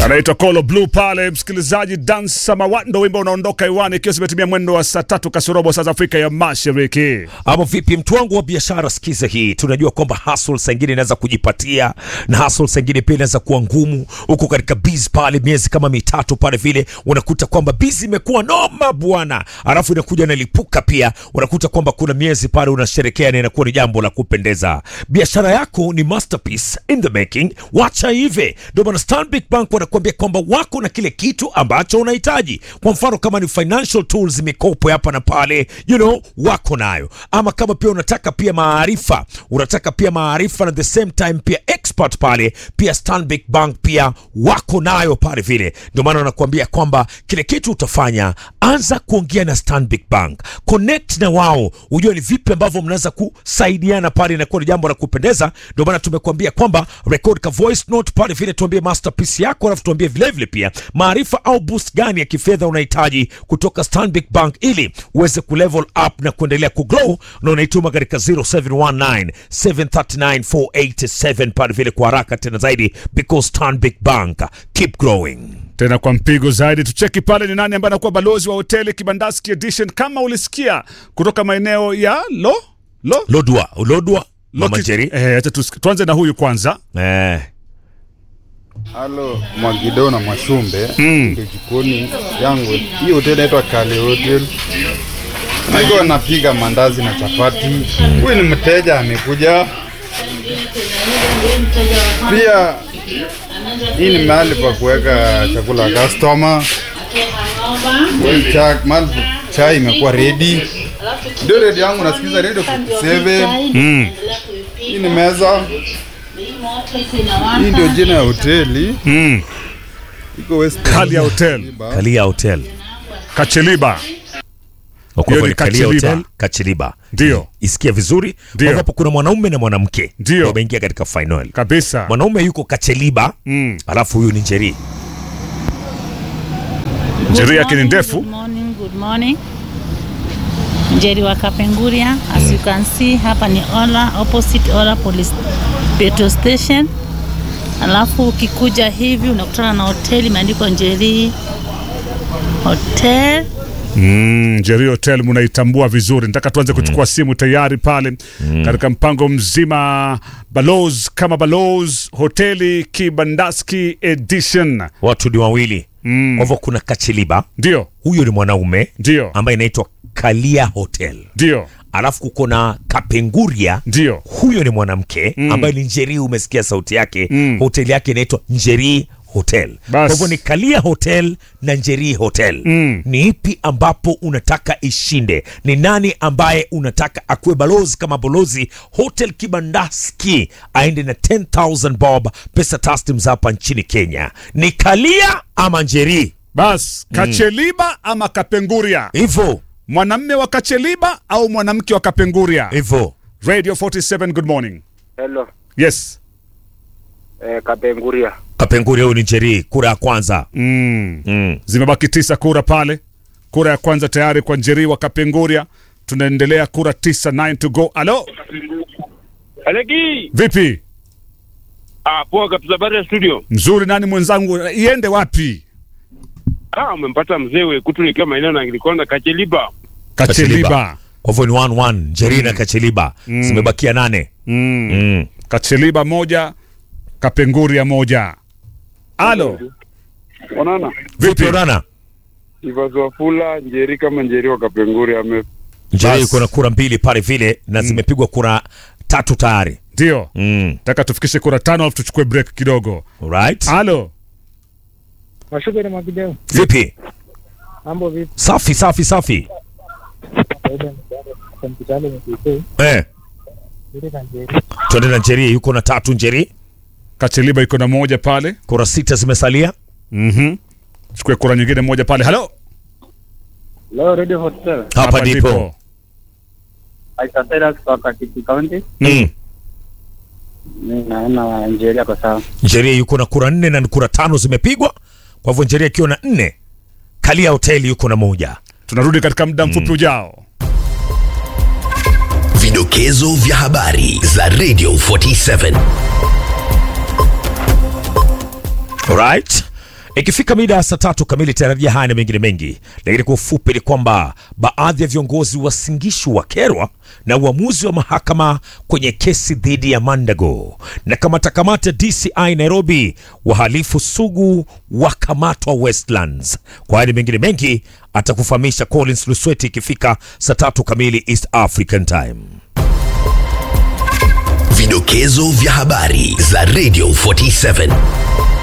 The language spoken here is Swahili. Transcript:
anaitwa Kolo Blue pale, msikilizaji. Dansa Mawando, wimbo unaondoka iwani ikiwa zimetimia mwendo wa saa tatu kasorobo saa za Afrika ya Mashariki. Ama vipi, mtu wangu wa biashara, sikiza hii. Tunajua kwamba hustle saa ingine inaweza kujipatia na hustle saa ingine pia inaweza kuwa ngumu. Huko katika biz pale, miezi kama mitatu pale vile, unakuta kwamba biz imekuwa noma bwana, alafu inakuja nalipuka pia, unakuta kwamba kuna miezi pale unasherekea na inakuwa ni jambo la kupendeza. Biashara yako ni masterpiece in the making, wacha hivi. Ndio maana Stanbic Bank wanakuambia kwamba wako na kile kitu ambacho unahitaji. Kwa mfano kama ni financial tools, mikopo hapa na pale, you know, wako nayo. Ama kama pia unataka pia maarifa, unataka pia maarifa na the same time pia expert pale, pia Stanbic Bank pia wako nayo pale vile. Ndio maana wanakuambia kwamba kile kitu utafanya, anza kuongea na Stanbic Bank, connect na wao, ujue ni vipi ambavyo mnaweza kusaidiana pale, inakuwa ni jambo la kupendeza. Ndio maana tumekuambia kwamba record ka voice note pale vile, tuambie masterpiece yako, alafu tuambie vile vile pia maarifa au boost gani ya kifedha unahitaji kutoka Stanbic Bank ili uweze kulevel up na kuendelea kugrow, na unaituma katika 0719 739 487 pale vile kwa haraka tena zaidi, because Stanbic Bank keep growing. Tena kwa mpigo zaidi, tucheki pale ni nani ambaye anakuwa balozi wa hoteli Kibandaski Edition. Kama ulisikia kutoka maeneo ya lo lo Lodwa, Lodwa, Mama Loki- Jerry. eh, acha tusi- tuanze na huyu kwanza. Eh. Halo Mwagido na Mwashumbe ndio jikoni yangu. Hii hoteli inaitwa Kale Hotel. Niko napiga mandazi na chapati. Huyu ni mteja amekuja. Pia hii ni mahali pa kuweka chakula ya customer. Hii cha mahali pa- chai imekuwa ready. Ndio ready yangu nasikiza radio 57. Hii ni meza. Hii ndio jina ya hoteli. Mm. Iko West Kalia Hotel Kalia Hotel. Kacheliba. Kwa Hiyo hivyo ni ni Kalia Kachiliba. Hotel, Kachiliba. Ndio. Isikia vizuri. Ndio. Kwa hapo kuna mwanaume na mwanamke. Ndio. Wameingia katika final. kabisa. Mwanaume yuko Kacheliba, Mm. alafu huyu ni Njeri. Njeri yake ni ndefu. Good morning, good morning. Njeri wa Kapenguria. As you can see, hapa ni Ola, opposite Ola Police Petrol Station. Alafu ukikuja hivi unakutana na hoteli imeandikwa Njeri Hotel. Mm, Njeri Hotel munaitambua vizuri. Nataka tuanze kuchukua simu tayari pale katika mpango mzima Balozi kama Balozi Hoteli Kibandaski Edition. Watu ni wawili. Mm. Kwa hivyo kuna Kacheliba, Ndio, huyo ni mwanaume ndio, ambaye inaitwa Kalia Hotel. ndio, Alafu kuko na Kapenguria, ndio. huyo ni mwanamke Mm. ambaye ni Njeri, umesikia sauti yake. Mm. Hoteli yake inaitwa Njeri Hotel. Kwa Bas. hivyo ni Kalia Hotel na Njeri Hotel. Mm. Ni ipi ambapo unataka ishinde? Ni nani ambaye unataka akuwe balozi kama balozi Hotel Kibandaski aende na 10000 bob pesa taslims hapa nchini Kenya? Ni Kalia ama Njeri? Bas, Kacheliba ama Kapenguria? Hivyo Mwanamme wa Kacheliba au mwanamke wa Kapenguria? hivyo. Radio 47, good morning. Hello, Yes. eh, Kapenguria. Kapenguria huyu ni Njeri, kura ya kwanza. Mm. Mm. Zimebaki tisa kura pale. Kura ya kwanza tayari kwa Njeri wa Kapenguria. Tunaendelea kura tisa, 9 to go. Alo, Aleki, vipi? ah, poa kabisa. Habari ya studio? Mzuri. Nani mwenzangu, iende wapi? Ah, umempata mzee Wekutu nikiwa maeneo na Ngilikonda Kacheliba. Kacheliba. Kwa hivyo ni 1-1 Njeri na Kacheliba. Zimebakia nane. Mm. Mm. Kacheliba moja, Kapenguria moja. Alo, Onana. Vipi Onana? Ivazi Wafula, Njeri kama Njeri wa Kapenguria ame Njeri Bas. yuko na kura mbili pale vile na zimepigwa kura tatu tayari. ndio. Mm. Nataka tufikishe kura tano alafu tuchukue break kidogo. Alright. Alo, Mashupe na Mwakideu, Vipi? mambo vipi? Safi safi safi. Kawaida ni baada ya kompyuta ile mkikuu Eh, ile na njeri tuende na Njeri yuko na tatu Njeri. Kacheliba iko na moja pale. Kura sita zimesalia. Mhm. Chukue kura nyingine moja pale. Halo, leo Radio Hotel Hapa ndipo. aitasaidia kwa Katiki County. Mm. Mimi naona njeri yako sawa. Njeri yuko na kura nne na kura tano zimepigwa. Kwa hivyo Njeri akiwa na nne, Kalia Hoteli yuko na moja. tunarudi katika muda mfupi ujao. Vidokezo vya habari za Radio 47. Alright. Ikifika mida ya saa tatu kamili tarajia haya na mengine mengi, lakini kwa ufupi ni kwamba baadhi ya viongozi wa Singishu wakerwa na uamuzi wa mahakama kwenye kesi dhidi ya Mandago, na kamata kamata DCI Nairobi, wahalifu sugu wakamatwa Westlands. Kwa haya na mengine mengi atakufahamisha Collins Lusweti ikifika saa tatu kamili East African Time. Vidokezo vya habari za Radio 47